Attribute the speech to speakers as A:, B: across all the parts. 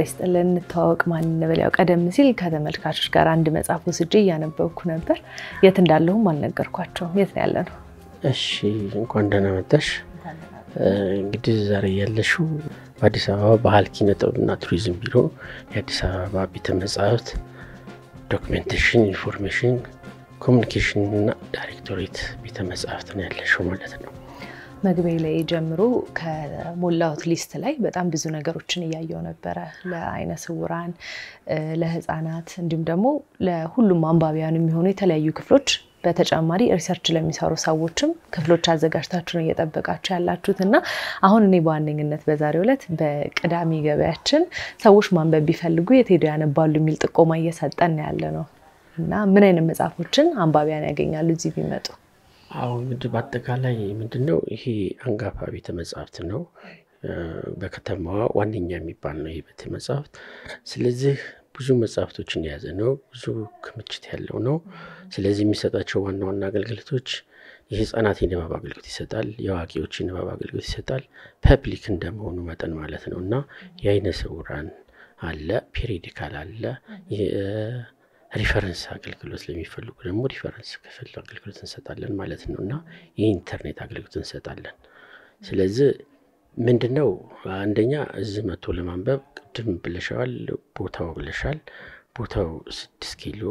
A: ይስጥልን። እንተዋወቅ፣ ማን እንበል? ያው ቀደም ሲል ከተመልካቾች ጋር አንድ መጽሐፍ ወስጄ እያነበብኩ ነበር። የት እንዳለሁም አልነገርኳቸውም። የት ነው ያለ ነው?
B: እሺ እንኳን ደህና መጣሽ። እንግዲህ ዛሬ ያለሽው በአዲስ አበባ ባህል ኪነ ጥበብና ቱሪዝም ቢሮ የአዲስ አበባ ቤተ መጻሕፍት ዶክሜንቴሽን ኢንፎርሜሽን ኮሚኒኬሽን እና ዳይሬክቶሬት ቤተ መጻሕፍት ነው ያለሽው ማለት ነው።
A: መግቢያ ላይ ጀምሮ ከሞላሁት ሊስት ላይ በጣም ብዙ ነገሮችን እያየው ነበረ። ለአይነ ስውራን፣ ለህፃናት እንዲሁም ደግሞ ለሁሉም አንባቢያን የሚሆኑ የተለያዩ ክፍሎች በተጨማሪ ሪሰርች ለሚሰሩ ሰዎችም ክፍሎች አዘጋጅታችሁ ነው እየጠበቃችሁ ያላችሁት እና አሁን እኔ በዋነኝነት በዛሬው ዕለት በቅዳሜ ገበያችን ሰዎች ማንበብ ቢፈልጉ የት ሄደው ያነባሉ የሚል ጥቆማ እየሰጠን ያለ ነው እና ምን አይነት መጽሐፎችን አንባቢያን ያገኛሉ እዚህ ቢመጡ?
B: አሁን እንግዲህ በአጠቃላይ ምንድነው ይሄ አንጋፋ ቤተ መጻሕፍት ነው። በከተማዋ ዋነኛ የሚባል ነው ይህ ቤተ መጻሕፍት። ስለዚህ ብዙ መጽሐፍቶችን የያዘ ነው። ብዙ ክምችት ያለው ነው። ስለዚህ የሚሰጣቸው ዋና ዋና አገልግሎቶች የህፃናት የንባብ አገልግሎት ይሰጣል። የአዋቂዎች የንባብ አገልግሎት ይሰጣል። ፐብሊክ እንደመሆኑ መጠን ማለት ነው እና የአይነ ስውራን አለ፣ ፔሪዲካል አለ ሪፈረንስ አገልግሎት ለሚፈልጉ ደግሞ ሪፈረንስ ክፍል አገልግሎት እንሰጣለን ማለት ነው እና የኢንተርኔት አገልግሎት እንሰጣለን። ስለዚህ ምንድነው አንደኛ እዚህ መጥቶ ለማንበብ ቅድም ብለሻል፣ ቦታው ብለሻል። ቦታው ስድስት ኪሎ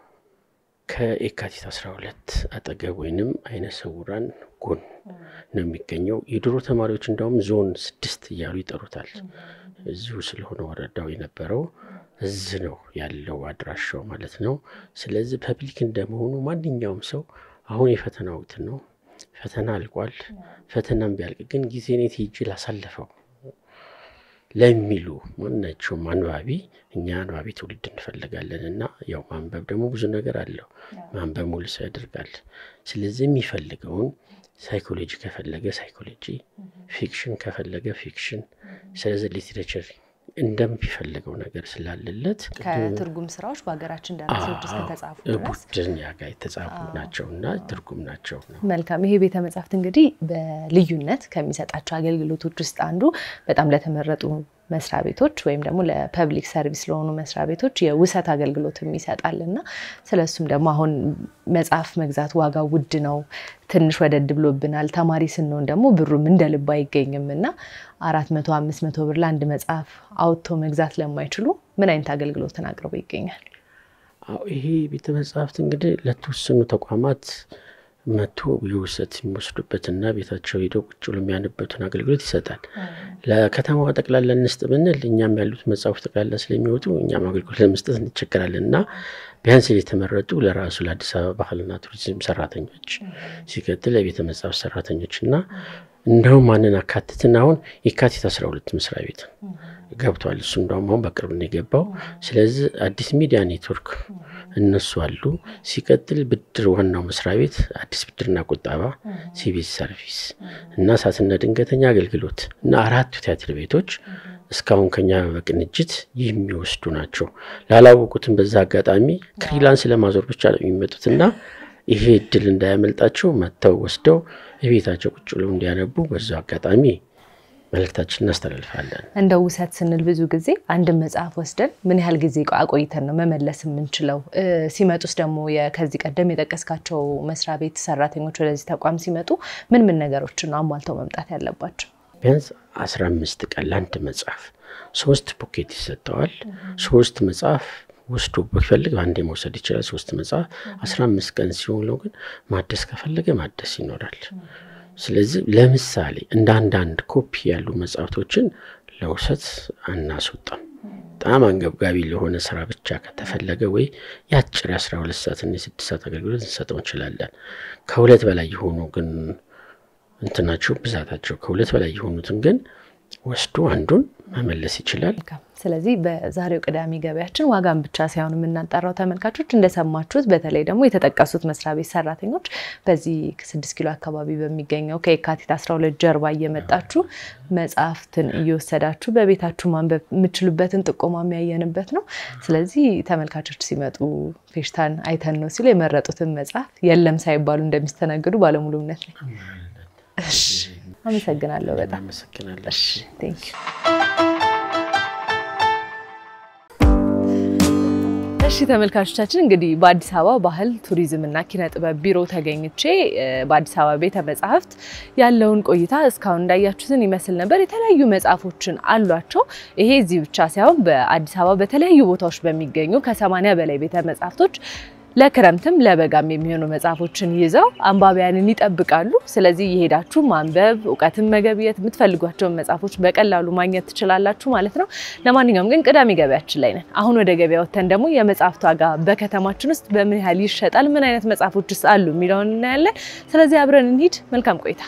B: ከየካቲት 12 አጠገብ ወይንም አይነ ስውራን ጎን ነው የሚገኘው። የድሮ ተማሪዎች እንዳውም ዞን ስድስት እያሉ ይጠሩታል። እዚሁ ስለሆነ ወረዳው የነበረው እዚህ ነው ያለው አድራሻው ማለት ነው። ስለዚህ ፐብሊክ እንደመሆኑ ማንኛውም ሰው አሁን የፈተና ወቅት ነው። ፈተና አልቋል። ፈተናም ቢያልቅ ግን ጊዜ ኔት ሄጄ ላሳለፈው ለሚሉ ማናቸውም አንባቢ እኛ አንባቢ ትውልድ እንፈልጋለን እና ያው ማንበብ ደግሞ ብዙ ነገር አለው። ማንበብ ሙሉ ሰው ያደርጋል። ስለዚህ የሚፈልገውን ሳይኮሎጂ ከፈለገ ሳይኮሎጂ፣ ፊክሽን ከፈለገ ፊክሽን፣ ስለዚህ ሊትሬቸር እንደሚፈልገው ነገር ስላለለት
A: ከትርጉም ስራዎች በሀገራችን ደራሲዎች እስከተጻፉ ድረስ
B: ቡድን ያጋ የተጻፉ ናቸው እና ትርጉም ናቸው።
A: መልካም። ይሄ ቤተ መጻሕፍት እንግዲህ በልዩነት ከሚሰጣቸው አገልግሎቶች ውስጥ አንዱ በጣም ለተመረጡ መስሪያ ቤቶች ወይም ደግሞ ለፐብሊክ ሰርቪስ ለሆኑ መስሪያ ቤቶች የውሰት አገልግሎትም ይሰጣል እና ስለሱም ደግሞ አሁን መጽሐፍ መግዛት ዋጋው ውድ ነው፣ ትንሽ ወደድ ብሎብናል። ተማሪ ስንሆን ደግሞ ብሩም እንደ ልብ አይገኝም እና አራት መቶ አምስት መቶ ብር ለአንድ መጽሐፍ አውጥቶ መግዛት ለማይችሉ ምን አይነት አገልግሎትን አቅርቦ ይገኛል?
B: ይሄ ቤተ መጽሐፍት እንግዲህ ለተወሰኑ ተቋማት መቶ የውሰት የሚወስዱበትና ቤታቸው ሄደው ቁጭ ብሎ የሚያነቡበትን አገልግሎት ይሰጣል። ለከተማዋ ጠቅላላ እንስጥ ብንል እኛም ያሉት መጽሐፎች ጠቅላላ ስለሚወጡ እኛም አገልግሎት ለመስጠት እንቸገራለን እና ቢያንስ የተመረጡ ለራሱ ለአዲስ አበባ ባህልና ቱሪዝም ሰራተኞች፣ ሲቀጥል ለቤተ መጽሐፍት ሰራተኞች እና እንደውም ማንን አካትትን አሁን የካቲት አስራ ሁለት መስሪያ ቤት ገብቷል። እሱ እንደውም አሁን በቅርብ ነው የገባው። ስለዚህ አዲስ ሚዲያ ኔትወርክ እነሱ አሉ። ሲቀጥል ብድር ዋናው መስሪያ ቤት አዲስ ብድርና ቁጠባ፣ ሲቪል ሰርቪስ እና እሳትና ድንገተኛ አገልግሎት እና አራቱ ቲያትር ቤቶች እስካሁን ከኛ በቅንጅት የሚወስዱ ናቸው። ላላወቁትም በዛ አጋጣሚ ክሪላንስ ለማዞር ብቻ ነው የሚመጡትና ይሄ እድል እንዳያመልጣቸው መጥተው ወስደው የቤታቸው ቁጭ ብለው እንዲያነቡ በዛ አጋጣሚ መልእክታችን እናስተላልፋለን።
A: እንደ ውሰት ስንል ብዙ ጊዜ አንድን መጽሐፍ ወስደን ምን ያህል ጊዜ አቆይተን ነው መመለስ የምንችለው? ሲመጡስ ደግሞ ከዚህ ቀደም የጠቀስካቸው መስሪያ ቤት ሰራተኞች ወደዚህ ተቋም ሲመጡ ምን ምን ነገሮችን ነው አሟልተው መምጣት ያለባቸው?
B: ቢያንስ አስራ አምስት ቀን ለአንድ መጽሐፍ ሶስት ፖኬት ይሰጠዋል። ሶስት መጽሐፍ ወስዶ ቢፈልግ አንዴ መውሰድ ይችላል። ሶስት መጽሐፍ አስራ አምስት ቀን ሲሆነው ግን ማደስ ከፈለገ ማደስ ይኖራል። ስለዚህ ለምሳሌ እንደ አንዳንድ ኮፒ ያሉ መጽሐፍቶችን ለውሰት አናስወጣም። በጣም አንገብጋቢ ለሆነ ስራ ብቻ ከተፈለገ ወይ የአጭር የአስራ ሁለት ሰዓትና የስድስት ሰዓት አገልግሎት እንሰጠው እንችላለን። ከሁለት በላይ የሆኑ ግን እንትናቸው ብዛታቸው ከሁለት በላይ የሆኑትን ግን ወስዶ አንዱን መመለስ ይችላል።
A: ስለዚህ በዛሬው ቅዳሜ ገበያችን ዋጋን ብቻ ሳይሆን የምናጠራው ተመልካቾች እንደሰማችሁት፣ በተለይ ደግሞ የተጠቀሱት መስሪያ ቤት ሰራተኞች በዚህ ስድስት ኪሎ አካባቢ በሚገኘው ከየካቲት 12 ጀርባ እየመጣችሁ መጽሐፍትን እየወሰዳችሁ በቤታችሁ ማንበብ የምችሉበትን ጥቆማ የሚያየንበት ነው። ስለዚህ ተመልካቾች ሲመጡ ፌሽታን አይተን ነው ሲሉ የመረጡትን መጽሐፍ የለም ሳይባሉ እንደሚስተናገዱ ባለሙሉ እምነት ነኝ። አመሰግናለሁ በጣም
B: አመሰግናለሁ።
A: ቴንክ ዩ ተመልካቾቻችን እንግዲህ በአዲስ አበባ ባህል ቱሪዝምና ኪነ ጥበብ ቢሮ ተገኝቼ በአዲስ አበባ ቤተ መጻሕፍት ያለውን ቆይታ እስካሁን እንዳያችሁትን ይመስል ነበር። የተለያዩ መጽሐፎችን አሏቸው። ይሄ እዚህ ብቻ ሳይሆን በአዲስ አበባ በተለያዩ ቦታዎች በሚገኙ ከሰማንያ በላይ ቤተ መጻሕፍቶች ለክረምትም ለበጋም የሚሆኑ መጽሐፎችን ይዘው አንባቢያንን ይጠብቃሉ። ስለዚህ የሄዳችሁ ማንበብ፣ እውቀትን መገብየት፣ የምትፈልጓቸውን መጽሐፎች በቀላሉ ማግኘት ትችላላችሁ ማለት ነው። ለማንኛውም ግን ቅዳሜ ገበያችን ላይ ነን። አሁን ወደ ገበያ ወጥተን ደግሞ የመጽሐፍት ዋጋ በከተማችን ውስጥ በምን ያህል ይሸጣል፣ ምን አይነት መጽሐፎችስ አሉ የሚለውን እናያለን። ስለዚህ አብረን እንሂድ። መልካም ቆይታ።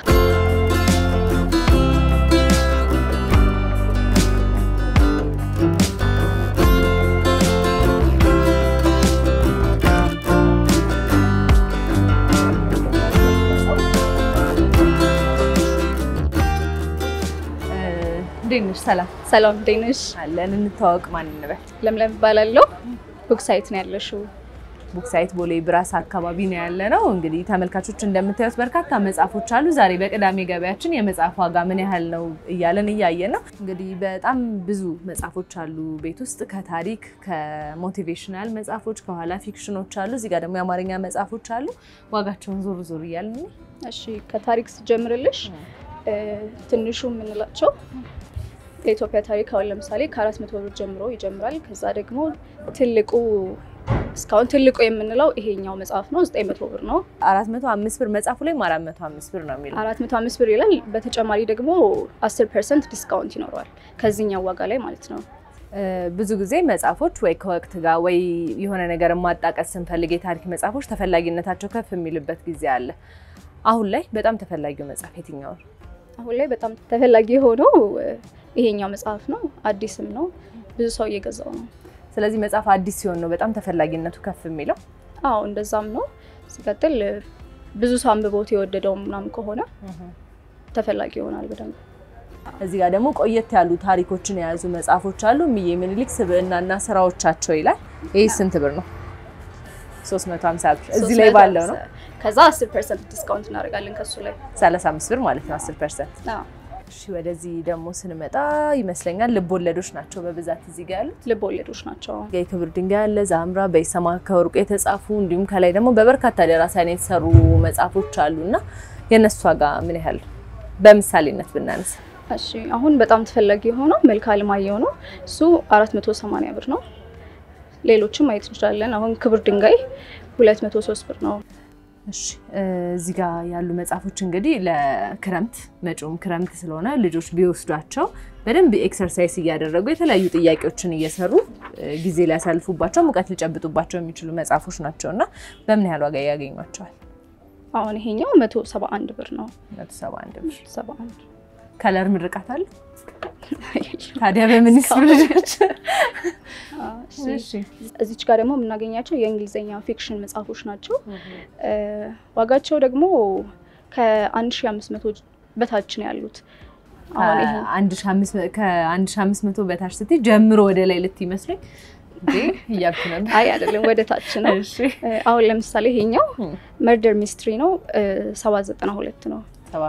A: እንዴት ነሽ? ሰላም
C: ሰላም እንዴት ነሽ?
A: አለን። እንተዋወቅ። ማን እንበል?
C: ለምለም እባላለሁ። ቡክ ሳይት ነው ያለሽው?
A: ቡክ ሳይት ቦሌ ብራስ አካባቢ ነው ያለ ነው። እንግዲህ ተመልካቾች እንደምታዩት በርካታ መጽሐፎች አሉ። ዛሬ በቅዳሜ ገበያችን የመጽሐፍ ዋጋ ምን ያህል ነው እያለን እያየን ነው። እንግዲህ በጣም ብዙ መጽሐፎች አሉ ቤት ውስጥ ከታሪክ ከሞቲቬሽናል መጽሐፎች፣ ከኋላ ፊክሽኖች አሉ። እዚህ ጋር ደግሞ የአማርኛ መጽሐፎች አሉ። ዋጋቸውን ዞር ዞር እያልን
C: እሺ፣ ከታሪክ ስጀምርልሽ ትንሹ የምንላቸው የኢትዮጵያ ታሪክ አሁን ለምሳሌ ከአራት መቶ ብር ጀምሮ ይጀምራል። ከዛ ደግሞ ትልቁ እስካሁን ትልቁ የምንለው ይሄኛው መጽሐፍ ነው፣ ዘጠኝ መቶ ብር ነው።
A: አራት መቶ አምስት ብር መጽሐፉ ላይ አራት መቶ አምስት ብር ነው የሚለው
C: አራት መቶ አምስት ብር ይላል። በተጨማሪ ደግሞ አስር ፐርሰንት ዲስካውንት ይኖረዋል ከዚህኛው ዋጋ ላይ ማለት ነው።
A: ብዙ ጊዜ መጽሐፎች ወይ ከወቅት ጋር ወይ የሆነ ነገር ማጣቀስ ስንፈልግ የታሪክ መጽሐፎች ተፈላጊነታቸው ከፍ የሚልበት ጊዜ አለ። አሁን ላይ በጣም ተፈላጊው መጽሐፍ የትኛው ነው?
C: አሁን ላይ በጣም ተፈላጊ የሆነው ይሄኛው መጽሐፍ ነው። አዲስም ነው፣ ብዙ ሰው እየገዛው ነው።
A: ስለዚህ መጽሐፍ አዲስ ሲሆን ነው በጣም ተፈላጊነቱ ከፍ የሚለው።
C: አዎ እንደዛም ነው። ሲቀጥል ብዙ ሰው አንብቦት የወደደው ምናምን ከሆነ ተፈላጊ ይሆናል በደንብ።
A: እዚህ ጋር ደግሞ ቆየት ያሉ ታሪኮችን የያዙ መጽሐፎች አሉ። እምዬ ምኒልክ ስብዕናና ስራዎቻቸው ይላል። ይህ ስንት ብር ነው? 350 ብር እዚህ ላይ ባለው ነው።
C: ከዛ 10 ፐርሰንት ዲስካውንት እናደርጋለን ከሱ ላይ
A: 35 ብር ማለት ነው 10 ፐርሰንት።
C: አዎ
A: እሺ ወደዚህ ደግሞ ስንመጣ ይመስለኛል ልብ ወለዶች ናቸው በብዛት እዚህ ጋር ያሉት።
C: ልብ ወለዶች ናቸው።
A: የክብር ድንጋይ አለ፣ ዛምራ፣ በይሰማ ከወርቁ የተጻፉ እንዲሁም ከላይ ደግሞ በበርካታ ደራሲያን የተሰሩ መጽሐፎች አሉ እና የእነሱ ዋጋ ምን ያህል በምሳሌነት ብናነሳ?
C: እሺ አሁን በጣም ተፈላጊ የሆነው መልካ አለማየሁ ነው። እሱ 480 ብር ነው። ሌሎችም ማየት እንችላለን። አሁን ክብር ድንጋይ 203 ብር ነው።
A: እሺ እዚህ ጋር ያሉ መጽሐፎች እንግዲህ ለክረምት መጪውም ክረምት ስለሆነ ልጆች ቢወስዷቸው በደንብ ኤክሰርሳይዝ እያደረጉ የተለያዩ ጥያቄዎችን እየሰሩ ጊዜ ሊያሳልፉባቸው ሙቀት ሊጨብጡባቸው የሚችሉ መጽሐፎች ናቸው እና በምን ያህል ዋጋ ያገኟቸዋል?
C: አሁን ይሄኛው 171 ብር ነው።
A: 171 ብር።
C: 71
A: ከለር ምርቃት አለ ታዲያ በምን ይስሩ ልጆች?
C: እዚች ጋር ደግሞ የምናገኛቸው የእንግሊዝኛ ፊክሽን መጽሐፎች ናቸው። ዋጋቸው ደግሞ ከ1500 በታች ነው ያሉት።
A: ከ1500 በታች ስትይ ጀምሮ ወደ ላይ ልትይ ይመስለኝ እያልኩ ነበር።
C: አይ አይደለም፣ ወደ ታች ነው። አሁን ለምሳሌ ይሄኛው መርደር ሚስትሪ ነው፣ 792 ነው።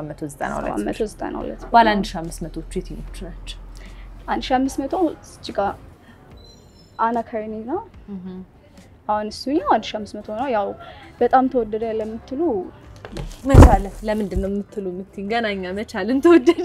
A: 792 ባለ 1500ዎቹ የትኞቹ ናቸው?
C: 1500 እዚህ ጋር አና ካሬኒና አሁን እሱኛው 1500 ነው። ያው በጣም ተወደደ ለምትሉ
A: መቻለ ለምንድን ነው የምትሉ የምትይኝ ገናኛ መቻልን ተወደደ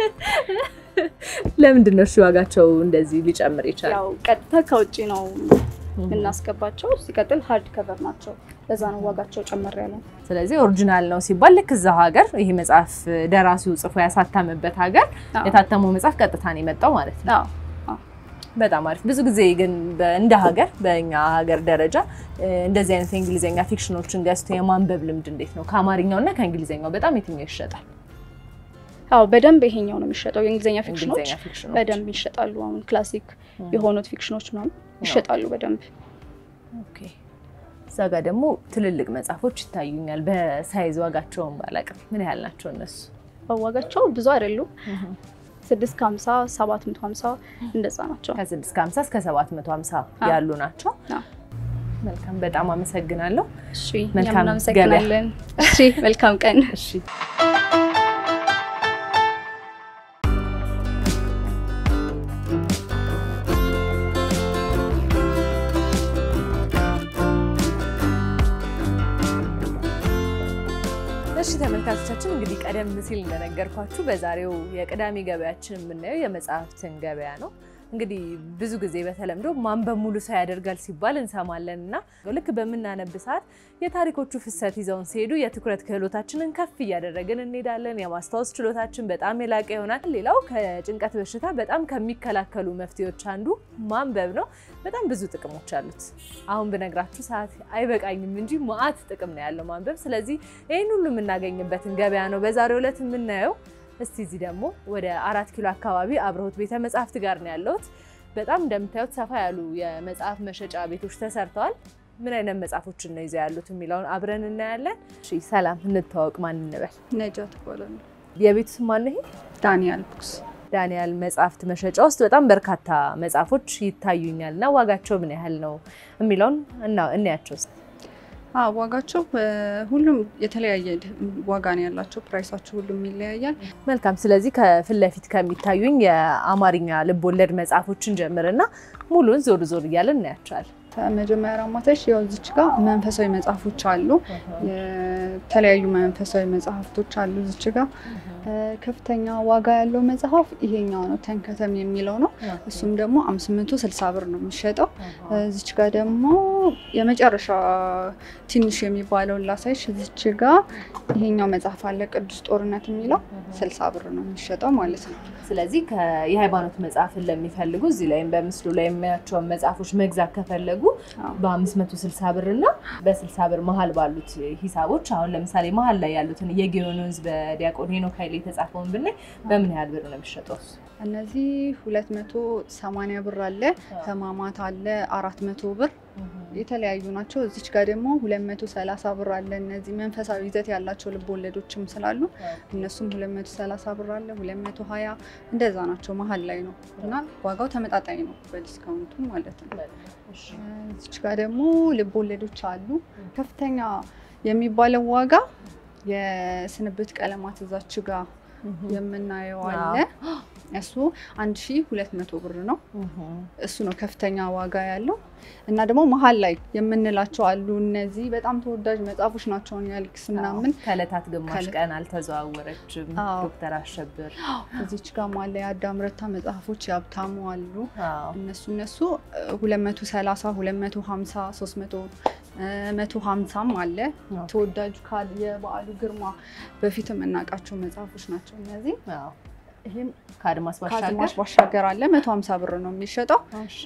A: ለምንድን ነው እሺ ዋጋቸው እንደዚህ ሊጨምር ይችላል?
C: ያው ቀጥታ ከውጭ ነው የምናስገባቸው። ሲቀጥል ሀርድ ከቨር ናቸው። ለዛ ነው ዋጋቸው ጨመር ያለው።
A: ስለዚህ ኦሪጂናል ነው ሲባል ልክ እዛው ሀገር ይሄ መጽሐፍ ደራሲው ጽፎ ያሳተመበት ሀገር የታተመው መጽሐፍ ቀጥታ ነው የመጣው ማለት ነው።
C: አዎ
A: በጣም አሪፍ። ብዙ ጊዜ ግን እንደ ሀገር በእኛ ሀገር ደረጃ እንደዚህ አይነት የእንግሊዝኛ ፊክሽኖችን ገዝቶ የማንበብ ልምድ እንዴት ነው? ከአማርኛው እና ከእንግሊዝኛው በጣም የትኛው ይሸጣል?
C: አዎ በደንብ ይሄኛው ነው የሚሸጠው። የእንግሊዝኛ ፊክሽኖች
A: እንግሊዝኛ ፊክሽኖች
C: በደንብ ይሸጣሉ። አሁን ክላሲክ የሆኑት ፊክሽኖች ምናምን ይሸጣሉ በደንብ።
A: ኦኬ። እዛ ጋር ደግሞ ትልልቅ መጽሐፎች ይታዩኛል። በሳይዝ ዋጋቸውን ባላቅም ምን ያህል ናቸው እነሱ?
C: ዋጋቸው ብዙ አይደሉም። ስድስት ከሀምሳ ሰባት መቶ ሀምሳ እንደዛ ናቸው።
A: ከስድስት ከሀምሳ እስከ ሰባት መቶ ሀምሳ ያሉ ናቸው። መልካም፣ በጣም አመሰግናለሁ።
C: እሺ
A: መልካም
C: እኛም እናመሰግናለን። እሺ መልካም ቀን።
A: እሺ እሺ ተመልካቾቻችን እንግዲህ ቀደም ሲል እንደነገርኳችሁ በዛሬው የቅዳሜ ገበያችን የምናየው የመጽሐፍትን ገበያ ነው። እንግዲህ ብዙ ጊዜ በተለምዶ ማንበብ ሙሉ ሰው ያደርጋል ሲባል እንሰማለን እና ልክ በምናነብ ሰዓት የታሪኮቹ ፍሰት ይዘውን ሲሄዱ የትኩረት ክህሎታችንን ከፍ እያደረግን እንሄዳለን። የማስታወስ ችሎታችን በጣም የላቀ ይሆናል። ሌላው ከጭንቀት በሽታ በጣም ከሚከላከሉ መፍትሄዎች አንዱ ማንበብ ነው። በጣም ብዙ ጥቅሞች አሉት። አሁን ብነግራችሁ ሰዓት አይበቃኝም እንጂ መዓት ጥቅም ነው ያለው ማንበብ። ስለዚህ ይህን ሁሉ የምናገኝበትን ገበያ ነው በዛሬው ዕለት የምናየው። እስቲ እዚህ ደግሞ ወደ አራት ኪሎ አካባቢ አብረሆት ቤተ መጽሐፍት ጋር ነው ያለሁት። በጣም እንደምታዩት ሰፋ ያሉ የመጽሐፍ መሸጫ ቤቶች ተሰርተዋል። ምን አይነት መጽሐፎችን ነው ይዘው ያሉት የሚለውን አብረን እናያለን። እሺ ሰላም፣ እንተዋወቅ። ማን እንበል?
C: ነጃት ይባላል።
A: የቤቱ ስም ማን ነው? ይሄ
C: ዳንያል ቡክስ
A: ዳንያል መጽሐፍት መሸጫ ውስጥ በጣም በርካታ መጽሐፎች ይታዩኛል እና ዋጋቸው ምን ያህል ነው የሚለውን እና እንያቸው።
C: ዋጋቸው ሁሉም የተለያየ ዋጋ ነው ያላቸው። ፕራይሳቸው ሁሉም ይለያያል።
A: መልካም። ስለዚህ ከፊት ለፊት ከሚታዩኝ የአማርኛ ልብ ወለድ መጽሐፎችን ጀምርና ሙሉን ዞር ዞር እያለን እናያቸዋል።
C: ከመጀመሪያ ማታሽ ያው እዚች ጋር መንፈሳዊ መጽሐፎች አሉ። የተለያዩ መንፈሳዊ መጽሐፍቶች አሉ እዚች ጋር። ከፍተኛ ዋጋ ያለው መጽሐፍ ይሄኛው ነው፣ ተንከተም የሚለው ነው። እሱም ደግሞ 560 ብር ነው የሚሸጠው። እዚች ጋር ደግሞ የመጨረሻ ትንሽ የሚባለውን ላሳይሽ። እዚች ጋር ይሄኛው መጽሐፍ አለ፣ ቅዱስ ጦርነት የሚለው 60 ብር ነው የሚሸጠው ማለት ነው።
A: ስለዚህ የሃይማኖት መጽሐፍን ለሚፈልጉ እዚህ ላይም በምስሉ ላይ የሚያቸውን መጽሐፎች መግዛት ከፈለጉ በ560 ብር እና በ60 ብር መሀል ባሉት ሂሳቦች አሁን ለምሳሌ መሀል ላይ ያሉትን የጊዮን ወንዝ በዲያቆን ሄኖክ ኃይሌ የተጻፈውን ብናይ በምን ያህል ብር ነው የሚሸጠው?
C: እነዚህ 280 ብር አለ፣ ህማማት አለ 400 ብር የተለያዩ ናቸው። እዚች ጋር ደግሞ 230 ብር አለ። እነዚህ መንፈሳዊ ይዘት ያላቸው ልብ ወለዶችም ስላሉ እነሱም 230 ብር አለ፣ 220 እንደዛ ናቸው። መሀል ላይ ነው እና ዋጋው ተመጣጣኝ ነው በዲስካውንቱ ማለት ነው። እዚች ጋር ደግሞ ልብ ወለዶች አሉ። ከፍተኛ የሚባለው ዋጋ የስንብት ቀለማት እዛች ጋር የምናየው አለ እሱ 1200 ብር ነው። እሱ ነው ከፍተኛ ዋጋ ያለው እና ደግሞ መሀል ላይ የምንላቸው አሉ። እነዚህ በጣም ተወዳጅ መጽሐፎች ናቸው። ያልክስ ምናምን
A: ከዕለታት ግማሽ ቀን አልተዘዋወረችም፣ ዶክተር አሸብር
C: እዚች ጋር ማለ የአዳም ረታ መጽሐፎች ያብታሙ አሉ። እነሱ እነሱ 230 250 300 መቶ ሀምሳም አለ። ተወዳጁ የበዓሉ ግርማ በፊት የምናውቃቸው መጽሐፎች ናቸው እነዚህ።
A: ይህም ከአድማስ
C: ባሻገር አለ። መቶ ሀምሳ ብር ነው የሚሸጠው።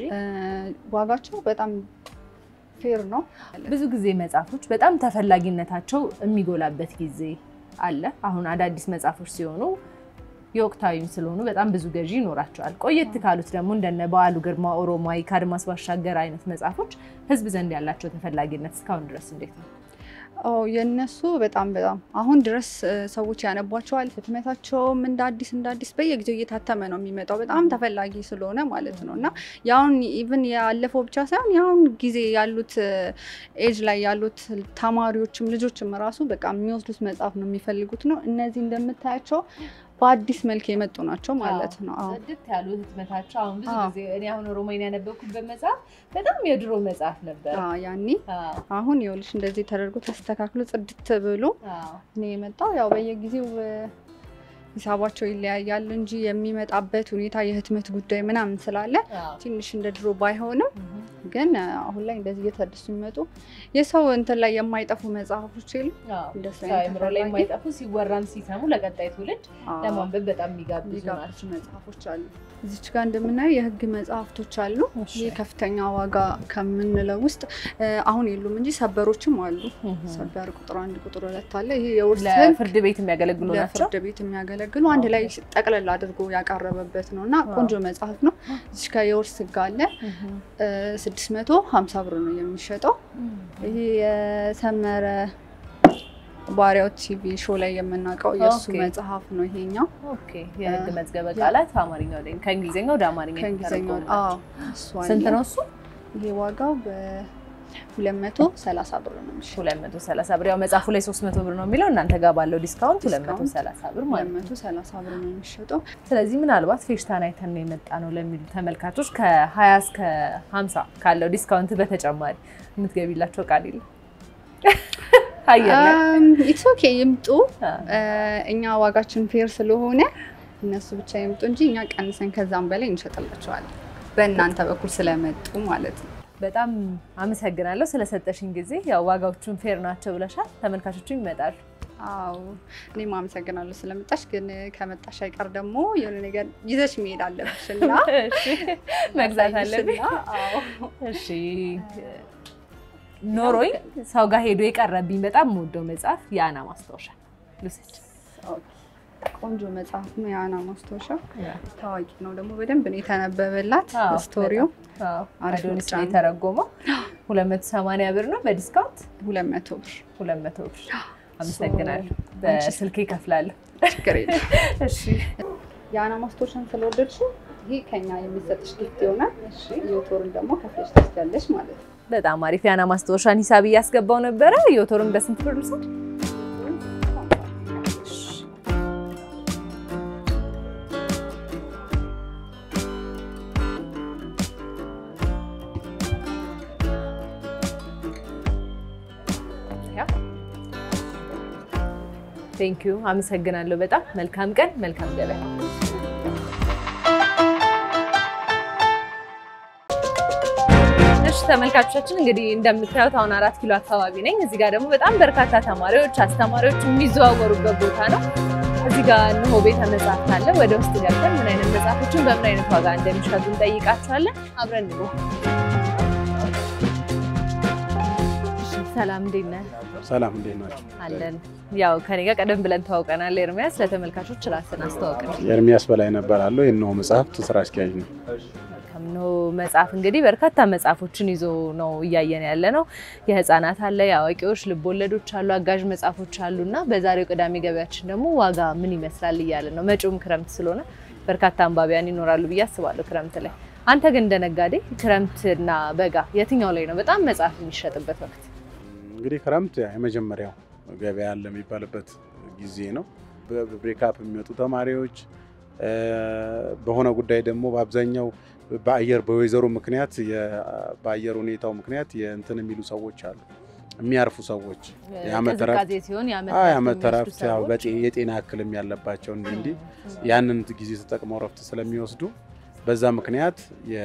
C: ዋጋቸው በጣም ፌር ነው።
A: ብዙ ጊዜ መጽሐፎች በጣም ተፈላጊነታቸው የሚጎላበት ጊዜ አለ። አሁን አዳዲስ መጽሐፎች ሲሆኑ የወቅታዊም ስለሆኑ በጣም ብዙ ገዢ ይኖራቸዋል። ቆየት ካሉት ደግሞ እንደነ በዓሉ ግርማ፣ ኦሮማይ፣ ከአድማስ ባሻገር አይነት መጽሐፎች ህዝብ ዘንድ ያላቸው ተፈላጊነት እስካሁን ድረስ እንዴት ነው?
C: የእነሱ በጣም በጣም አሁን ድረስ ሰዎች ያነቧቸዋል። ህትመታቸውም እንደ አዲስ እንደ አዲስ በየጊዜው እየታተመ ነው የሚመጣው በጣም ተፈላጊ ስለሆነ ማለት ነው። እና ያሁን ኢቭን ያለፈው ብቻ ሳይሆን ያሁን ጊዜ ያሉት ኤጅ ላይ ያሉት ተማሪዎችም ልጆችም ራሱ በቃ የሚወስዱት መጽሐፍ ነው የሚፈልጉት ነው። እነዚህ እንደምታያቸው በአዲስ መልክ የመጡ ናቸው ማለት ነው።
A: ጽድት ያሉ ህትመታቸው አሁን ብዙ ጊዜ እኔ አሁን ኦሮሞይን ያነበብኩበት መጽሐፍ በጣም የድሮ መጽሐፍ ነበር
C: ያኔ። አሁን ይኸውልሽ እንደዚህ ተደርጎ ተስተካክሎ ጽድት ብሎ እኔ የመጣው ያው በየጊዜው ሂሳባቸው ይለያያል እንጂ የሚመጣበት ሁኔታ የህትመት ጉዳይ ምናምን ስላለ ትንሽ እንደ ድሮ ባይሆንም ግን አሁን ላይ እንደዚህ እየተደሱ የሚመጡ የሰው እንትን ላይ የማይጠፉ መጽሐፎች የሉ
A: አእምሮ ላይ የማይጠፉ ሲወራም ሲሰሙ ለቀጣይ ትውልድ ለማንበብ በጣም የሚጋብዙ ናቸው
C: መጽሐፎች አሉ። እዚች ጋር እንደምናየው የህግ መጽሐፍቶች አሉ። ይህ ከፍተኛ ዋጋ ከምንለው ውስጥ አሁን የሉም እንጂ ሰበሮችም አሉ። ሰበር ቁጥር አንድ ቁጥር ሁለት አለ። ይሄ የውርስ
A: ለፍርድ ቤት የሚያገለግሉ ናቸው።
C: ለፍርድ ቤት የሚያገለግሉ አንድ ላይ ጠቅለል አድርጎ ያቀረበበት ነው እና ቆንጆ መጽሐፍ ነው። እዚች ጋር የውርስ ህግ አለ። ስድስት መቶ ሀምሳ ብር ነው የሚሸጠው። ይሄ የሰመረ ባሪያው ቲቪ ሾው ላይ የምናውቀው የእሱ መጽሐፍ ነው ይሄኛው።
A: የህግ መዝገበ ቃላት አማርኛ ከእንግሊዝኛ ወደ አማርኛ
C: ከእንግሊዝኛ
A: ስንት ነው እሱ?
C: ይሄ ዋጋው በሁለት መቶ ሰላሳ ብር ነው የሚሸጠው።
A: ሁለት መቶ ሰላሳ ብር ያው መጽሐፉ ላይ ሶስት መቶ ብር ነው የሚለው እናንተ ጋር ባለው ዲስካውንት ሁለት መቶ ሰላሳ ብር ማለት
C: ሁለት መቶ ሰላሳ ብር ነው የሚሸጠው።
A: ስለዚህ ምናልባት ፌሽታን አይተን ነው የመጣ ነው ለሚሉ ተመልካቾች ከሀያ እስከ ሀምሳ ካለው ዲስካውንት በተጨማሪ የምትገቢላቸው ቃል የለም አየር ላይ
D: ኢትስ ኦኬ ይምጡ። እኛ ዋጋችን ፌር ስለሆነ እነሱ ብቻ ይምጡ እንጂ እኛ ቀንሰን ከዛም በላይ እንሸጥላቸዋለን። በእናንተ በኩል ስለመጡ ማለት ነው።
A: በጣም አመሰግናለሁ ስለሰጠሽኝ ጊዜ። ያው ዋጋዎቹን ፌር ናቸው ብለሻል፣ ተመልካቾቹ ይመጣሉ።
D: አዎ እኔም አመሰግናለሁ ስለመጣሽ። ግን ከመጣሽ አይቀር ደግሞ የሆነ ነገር ይዘሽ መሄድ አለብሽ እና
A: እሺ፣ መግዛት አለብኝ።
D: እና አዎ
A: እሺ ኖሮኝ ሰው ጋር ሄዶ የቀረብኝ በጣም የምወደው መጽሐፍ የአና ማስታወሻ ልውሰድ።
D: ቆንጆ መጽሐፍ ነው የአና ማስታወሻ። ታዋቂ ነው ደግሞ በደንብ ነው የተነበበላት
A: አዎ፣
D: ስቶሪው።
A: አዎ፣
D: አሪፍ
A: አዶኒስ
D: ምርጫ
A: ነው
D: ነው።
A: የተረጎመው። 280 ብር ነው በዲስካውንት
D: ሁለት መቶ ብር
A: 200 ብር። አመሰግናለሁ። በስልክ ይከፍላለሁ።
D: ችግር የለም።
A: እሺ
D: የአና ማስታወሻን ስለወደድሽው ይሄ ከኛ የሚሰጥሽ ጊፍት ይሆናል። ዮቶርን ደግሞ ከፍለሽ ትወስጃለሽ ማለት ነው።
A: በጣም አሪፍ። የአና ማስታወሻን ሂሳብ እያስገባው ነበረ። ዮቶርን በስንት ብር ልውሰድ? ቴንክ ዩ አመሰግናለሁ። በጣም መልካም ቀን፣ መልካም ገበያ። እሺ ተመልካቾቻችን እንግዲህ እንደምታዩት አሁን አራት ኪሎ አካባቢ ነኝ። እዚህ ጋር ደግሞ በጣም በርካታ ተማሪዎች፣ አስተማሪዎች የሚዘዋወሩበት ቦታ ነው። እዚህ ጋር እነሆ ቤተ መጽሐፍት አለ። ወደ ውስጥ ገብተን ምን አይነት መጽሐፎችን በምን አይነት ዋጋ እንደሚሸጡ እንጠይቃቸዋለን። አብረን እንጎ ሰላም እንዴት ነህ?
E: ሰላም እንዴት ናቸው?
A: አለን። ያው ከኔ ጋር ቀደም ብለን ተዋውቀናል። ኤርሚያስ ለተመልካቾች ራስን አስተዋውቅን።
E: ኤርሚያስ በላይ እባላለሁ። የእነሆ መጽሐፍት ስራ አስኪያጅ ነው።
A: ከምኖ መጽሐፍ እንግዲህ በርካታ መጽሐፎችን ይዞ ነው እያየን ያለ ነው። የህፃናት አለ፣ የአዋቂዎች ልቦለዶች አሉ፣ አጋዥ መጽሐፎች አሉ እና በዛሬው ቅዳሜ ገበያችን ደግሞ ዋጋ ምን ይመስላል እያለን ነው። መጪውም ክረምት ስለሆነ በርካታ አንባቢያን ይኖራሉ ብዬ አስባለሁ ክረምት ላይ። አንተ ግን እንደ ነጋዴ ክረምትና በጋ የትኛው ላይ ነው በጣም መጽሐፍ የሚሸጥበት ወቅት?
E: እንግዲህ ክረምት የመጀመሪያው ገበያ አለ የሚባልበት ጊዜ ነው። በብሬካፕ የሚወጡ ተማሪዎች በሆነ ጉዳይ ደግሞ በአብዛኛው በአየር በወይዘሩ ምክንያት በአየር ሁኔታው ምክንያት የእንትን የሚሉ ሰዎች አሉ የሚያርፉ ሰዎች የዓመት እረፍት
A: ቅዝቃዜ ሲሆን
E: አዎ፣ የዓመት እረፍት ያው በጤ- የጤና እክልም ያለባቸው እንዲህ እንዲህ ያንን ጊዜ ተጠቅመው እረፍት ስለሚወስዱ በዛ ምክንያት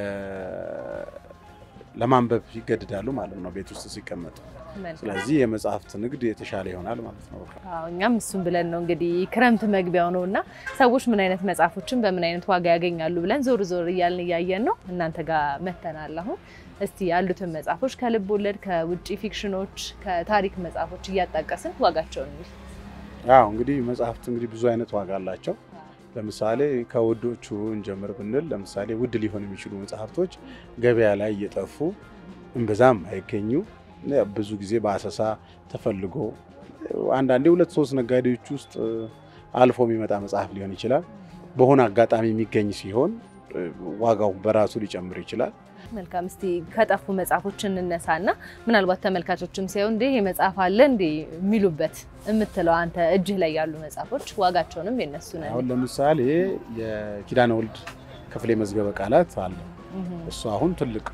E: የ- ለማንበብ ይገድዳሉ ማለት ነው ቤት ውስጥ ሲቀመጡ። ስለዚህ የመጽሐፍት ንግድ የተሻለ ይሆናል ማለት ነው። በቃ
A: አዎ እኛም እሱን ብለን ነው እንግዲህ ክረምት መግቢያው ነው እና ሰዎች ምን አይነት መጽሐፎችን በምን አይነት ዋጋ ያገኛሉ ብለን ዞር ዞር እያልን እያየን ነው። እናንተ ጋር መተናል። አሁን እስቲ ያሉትን መጽሐፎች ከልብ ወለድ፣ ከውጭ ፊክሽኖች፣ ከታሪክ መጽሐፎች እያጣቀስን ዋጋቸውን እንይ።
E: አዎ እንግዲህ መጽሐፍት እንግዲህ ብዙ አይነት ዋጋ አላቸው። ለምሳሌ ከውዶቹ እንጀምር ብንል ለምሳሌ ውድ ሊሆኑ የሚችሉ መጽሐፍቶች ገበያ ላይ እየጠፉ እምብዛም አይገኙ ብዙ ጊዜ በአሰሳ ተፈልጎ አንዳንዴ ሁለት ሶስት ነጋዴዎች ውስጥ አልፎ የሚመጣ መጽሐፍ ሊሆን ይችላል። በሆነ አጋጣሚ የሚገኝ ሲሆን ዋጋው በራሱ ሊጨምር ይችላል።
A: መልካም እስቲ ከጠፉ መጽሐፎች እንነሳና ምናልባት ተመልካቾችም ሳይሆን እንዴ ይሄ መጽሐፍ አለ እንዴ የሚሉበት የምትለው አንተ እጅህ ላይ ያሉ መጽሐፎች ዋጋቸውንም የነሱ ነው።
E: አሁን ለምሳሌ የኪዳነ ወልድ ክፍሌ መዝገበ ቃላት አለ። እሱ አሁን ትልቅ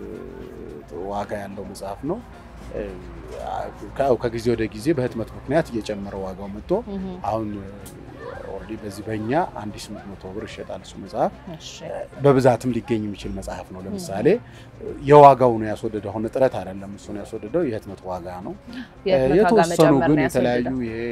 E: ዋጋ ያለው መጽሐፍ ነው። ከ- ከጊዜ ወደ ጊዜ በህትመት ምክንያት እየጨመረ ዋጋው መጥቶ አሁን ኦልሬዲ በዚህ በእኛ አንድ ሺህ ስምንት መቶ ብር ይሸጣል። እሱ መጽሐፍ በብዛትም ሊገኝ የሚችል መጽሐፍ ነው። ለምሳሌ የዋጋው ነው ያስወደደው። አሁን እጥረት አይደለም፣ እሱ ነው ያስወደደው፣ የህትመት ዋጋ ነው።
A: የህትመት ዋጋ
E: የተወሰኑ
A: መጨመር
E: ግን
A: ነው
E: የተለያዩ
A: ያስወደደው።
E: ይሄ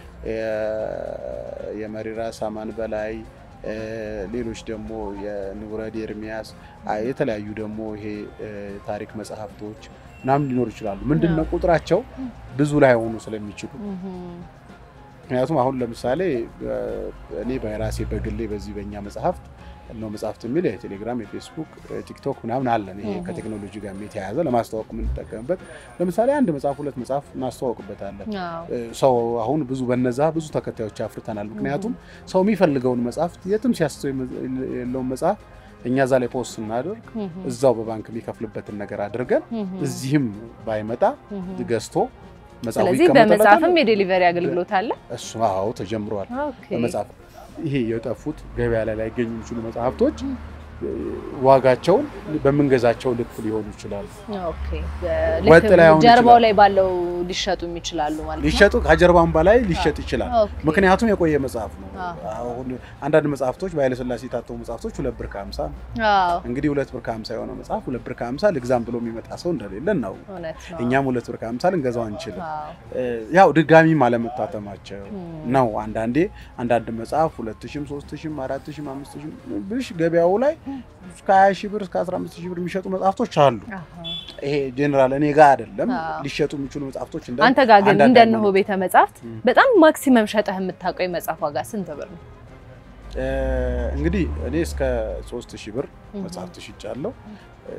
E: የ- የመሪራ ሳማን በላይ እ፣ ሌሎች ደግሞ የንቡረድ ኤርሚያስ አ፣ የተለያዩ ደግሞ ይሄ እ፣ ታሪክ መጽሐፍቶች ምናምን ሊኖሩ ይችላሉ። ምንድን ነው ቁጥራቸው ብዙ ላይ ሆኑ ስለሚችሉ ምክንያቱም አሁን ለምሳሌ እ፣ እኔ በራሴ በግሌ በዚህ በእኛ መጽሐፍት ነው መጽሐፍት የሚል የቴሌግራም የፌስቡክ ቲክቶክ ምናምን አለን። ይሄ
A: እህ።
E: ከቴክኖሎጂ ጋር የተያያዘ ለማስተዋወቅ የምንጠቀምበት ለምሳሌ አንድ መጽሐፍ ሁለት መጽሐፍ እናስተዋወቅበታለን።
A: አዎ።
E: እ፣ ሰው አሁን ብዙ በነዛ ብዙ ተከታዮች አፍርተናል። ምክንያቱም ሰው የሚፈልገውን መጽሐፍ የትም ሲያስተው የለውን መጽሐፍ እኛ እዛ ላይ ፖስት ስናደርግ እዛው በባንክ የሚከፍልበትን ነገር አድርገን እዚህም ባይመጣ ገዝቶ መጽሐፉ
A: ስለዚህ
E: ይቀመጥበታል።
A: በመጽሐፍም የዴሊቨሪ አገልግሎት አለ።
E: እሱ አዎ ተጀምሯል።
A: ኦኬ።
E: በመጽሐፍ ይሄ የጠፉት ገበያ ላይ ላይገኙ የሚችሉ መጽሐፍቶች ዋጋቸውን በምንገዛቸው ልክ ሊሆኑ ይችላሉ።
A: ኦኬ።
E: ወጥ ላይ አሁን
A: ጀርባው
E: ይችላል።
A: ላይ ባለው ሊሸጡም ይችላሉ ማለት ነው።
E: ሊሸጡ ከጀርባም በላይ ሊሸጥ ይችላል።
A: ኦኬ።
E: ምክንያቱም የቆየ መጽሐፍ ነው።
A: አዎ።
E: አሁን አንዳንድ መጽሐፍቶች በኃይለሥላሴ የታተሙ መጽሐፍቶች ሁለት ብር ከሀምሳ ነው።
A: አዎ፣
E: እንግዲህ ሁለት ብር ከሀምሳ የሆነ መጽሐፍ ሁለት ብር ከሀምሳ ልግዛም ብሎ የሚመጣ ሰው እንደሌለ ነው።
A: እውነት ነው።
E: እኛም ሁለት ብር ከሀምሳ ልንገዛው አንችልም።
A: አዎ።
E: ያው ድጋሚም አለመታተማቸው
A: እም።
E: ነው። አንዳንዴ አንዳንድ መጽሐፍ ሁለት ሺህም ሶስት ሺህም አራት ሺህም አምስት ሺህም ብሽ ገበያው ላይ እስከ ሀያ ሺህ ብር እስከ አስራ አምስት ሺህ ብር የሚሸጡ መጽሐፍቶች አሉ።
A: አሃ።
E: ይሄ ጄኔራል እኔ ጋር አይደለም
A: አዎ።
E: ሊሸጡ የሚችሉ መጽሐፍቶች እንደ
A: አንተ ጋር ግን
E: አንዳንድ
A: እንደነሆ
E: ሃይማኖት-
A: ቤተ መጽሐፍት
E: እም።
A: በጣም ማክሲመም ሸጠህ የምታውቀው የመጽሐፍ ዋጋ ስንት ብር ነው?
E: እ፣ እንግዲህ እኔ እስከ ሶስት ሺህ ብር
A: እም።
E: መጽሐፍት ሽጫለሁ። እ፣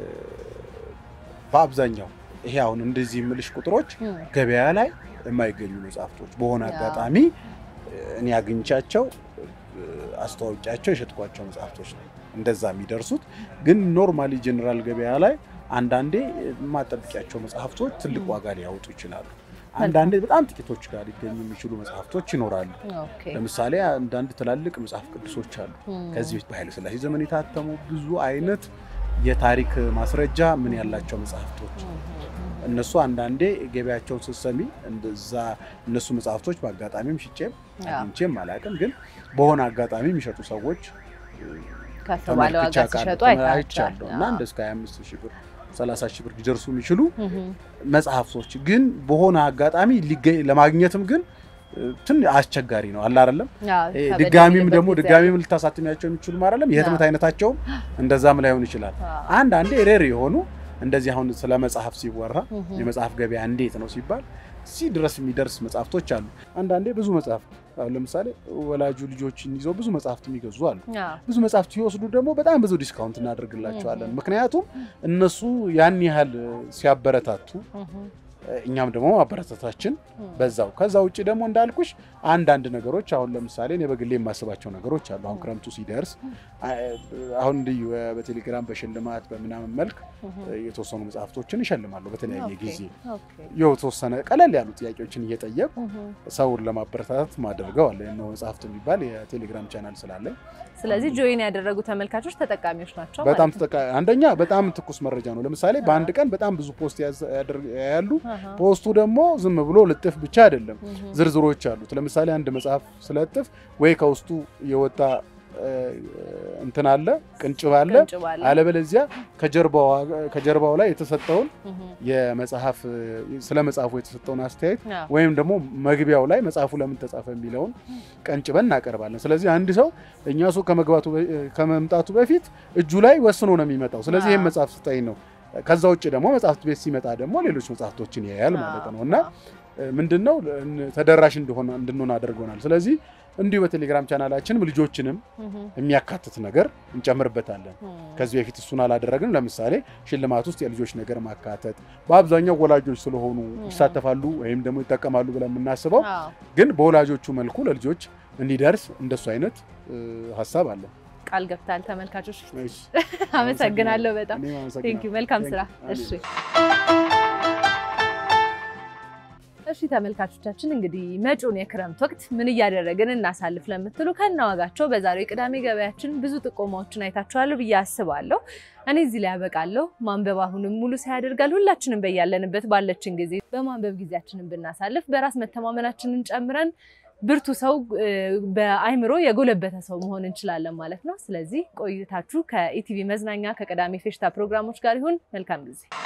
E: በአብዛኛው ይሄ አሁን እንደዚህ የምልሽ ቁጥሮች
A: እም።
E: ገበያ ላይ የማይገኙ መጽሐፍቶች በሆነ
A: ያ።
E: አጋጣሚ እ፣ እኔ አግኝቻቸው እ፣ አስተዋውቂያቸው የሸጥኳቸው መጽሐፍቶች ነው እንደዛ የሚደርሱት። ግን ኖርማሊ ጀኔራል ገበያ ላይ አንዳንዴ የማጠብቂያቸው መጽሐፍቶች ትልቅ ዋጋ ሊያወጡ ይችላሉ። አንዳንዴ በጣም ጥቂቶች ጋር ሊገኙ የሚችሉ መጽሐፍቶች ይኖራሉ።
A: ኦኬ።
E: ለምሳሌ አንዳንድ ትላልቅ መጽሐፍ ቅዱሶች አሉ።
A: እም።
E: ከዚህ በፊት በኃይለ ሥላሴ ዘመን የታተሙ ብዙ አይነት የታሪክ ማስረጃ ምን ያላቸው መጽሐፍቶች
A: እም።
E: እነሱ አንዳንዴ ገበያቸውን ስትሰሚ እንደዛ እነሱ መጽሐፍቶች በአጋጣሚም ሽጬም
A: ያ።
E: አግኝቼም አላውቅም፣ ግን በሆነ አጋጣሚ የሚሸጡ ሰዎች
A: ከፍ ባለ ዋጋ
E: ተመልክቼ
A: ሲሸጡ
E: አውቃለሁ
A: አይታቸዋል።
E: አይቻለሁ። እና እንደ እስከ 25 ሺህ ብር 30 ሺህ ብር ሊደርሱ የሚችሉ
A: እም።
E: መጽሐፍቶች ግን በሆነ አጋጣሚ ሊገኝ ለማግኘትም ግን ትን አስቸጋሪ ነው አለ አይደለም።
A: አዎ፣
E: እ፣
A: ከበድ
E: ድጋሚም
A: የሚልበት
E: ደግሞ
A: ጊዜ
E: ድጋሚም ልታሳትሚያቸው የሚችሉ አይደለም። የህትመት
A: አዎ።
E: አይነታቸውም እንደዛም ላይሆን ይችላል።
A: አዎ።
E: አንዳንዴ ሬር የሆኑ እንደዚህ አሁን ስለ መጽሐፍ ሲወራ
A: እም።
E: የመጽሐፍ ገበያ እንዴት ነው ሲባል እዚህ ድረስ የሚደርስ መጽሐፍቶች አሉ። አንዳንዴ ብዙ መጽሐፍ አሁን ለምሳሌ ወላጁ ልጆችን ይዘው ብዙ መጽሐፍት የሚገዙ አሉ።
A: አዎ።
E: ብዙ መጽሐፍት ሲወስዱ ደግሞ በጣም ብዙ ዲስካውንት እናደርግላቸዋለን። ምክንያቱም እነሱ ያን ያህል ሲያበረታቱ
A: እም።
E: እኛም ደግሞ ማበረታታችን
A: እም።
E: በዛው ከዛ ውጭ ደግሞ እንዳልኩሽ አንዳንድ ነገሮች አሁን ለምሳሌ እኔ በግሌ የማስባቸው ነገሮች አሉ። አሁን ክረምቱ ሲደርስ አ- አሁን እንዲሁ በቴሌግራም በሽልማት በምናምን መልክ
A: እም።
E: የተወሰኑ መጽሐፍቶችን ይሸልማሉ። በተለያየ
A: ኦኬ፣
E: ጊዜ
A: ኦኬ።
E: የተወሰነ ቀለል ያሉ ጥያቄዎችን እየጠየቁ
A: እም።
E: ሰውን ለማበረታታት ማደርገው አለ ነው መጽሐፍት የሚባል የቴሌግራም ቻናል ስላለኝ
A: ስለዚህ ጆይን ያደረጉ ተመልካቾች ተጠቃሚዎች ናቸው
E: በጣም
A: ማለት ነው።
E: ተጠቃ አንደኛ በጣም ትኩስ መረጃ ነው። ለምሳሌ በአንድ ቀን በጣም ብዙ ፖስት ያዘ- ያደርግ- ያሉ
A: አሃ።
E: ፖስቱ ደግሞ ዝም ብሎ ልጥፍ ብቻ አይደለም፣
A: እም።
E: ዝርዝሮች አሉት። ለምሳሌ አንድ መጽሐፍ ስለጥፍ ወይ ከውስጡ የወጣ እ፣ እንትን አለ ቅንጭብ አለ፣
A: ቅንጭብ አለ።
E: አለበለዚያ ከጀርባው ከጀርባው ላይ የተሰጠውን
A: እም።
E: የመጽሐፍ ስለ መጽሐፉ የተሰጠውን አስተያየት
A: አዎ።
E: ወይም ደግሞ መግቢያው ላይ መጽሐፉ ለምን ተጻፈ የሚለውን ቀንጭበን እናቀርባለን። ስለዚህ አንድ ሰው እኛ ሱቅ ከመግባቱ በ- ከመምጣቱ በፊት እጁ ላይ ወስኖ ነው የሚመጣው። ስለዚህ ይህን
A: አዎ።
E: መጽሐፍ ስጠኝ ነው። ከዛ ውጭ ደግሞ መጽሐፍት ቤት ሲመጣ ደግሞ ሌሎች መጽሐፍቶችን ያያል ማለት ነው እና ምንድን ነው ተደራሽ እንደሆነ እንድንሆን አድርጎናል። ስለዚህ እንዲሁ በቴሌግራም ቻናላችንም ልጆችንም
A: እም።
E: የሚያካትት ነገር እንጨምርበታለን።
A: እም።
E: ከዚህ በፊት እሱን አላደረግንም። ለምሳሌ ሽልማት ውስጥ የልጆች ነገር ማካተት በአብዛኛው ወላጆች ስለሆኑ ይሳተፋሉ ወይም ደግሞ ይጠቀማሉ ብለን የምናስበው
A: አዎ።
E: ግን በወላጆቹ መልኩ ለልጆች እንዲደርስ እንደሱ አይነት እ፣ ሀሳብ አለ።
A: ቃል ገብታል። ተመልካቾች
E: እሺ፣
A: አመሰግናለሁ በጣም
E: እኔም አመሰግናለሁ።
A: ቴንክ ዩ። መልካም
E: Thank
A: ስራ።
E: you።
A: እሺ እሺ ተመልካቾቻችን እንግዲህ መጪውን የክረምት ወቅት ምን እያደረግን እናሳልፍ ለምትሉ ከነዋጋቸው በዛሬው የቅዳሜ ገበያችን ብዙ ጥቆማዎችን አይታችኋለሁ ብዬ አስባለሁ። እኔ እዚህ ላይ ያበቃለሁ። ማንበብ አሁንም ሙሉ ሳያደርጋል ሁላችንም በያለንበት ባለችን ጊዜ በማንበብ ጊዜያችንን ብናሳልፍ በራስ መተማመናችንን ጨምረን ብርቱ ሰው እ፣ በአይምሮ የጎለበተ ሰው መሆን እንችላለን ማለት ነው። ስለዚህ ቆይታችሁ ከኢቲቪ መዝናኛ ከቅዳሜ ፌሽታ ፕሮግራሞች ጋር ይሁን። መልካም ጊዜ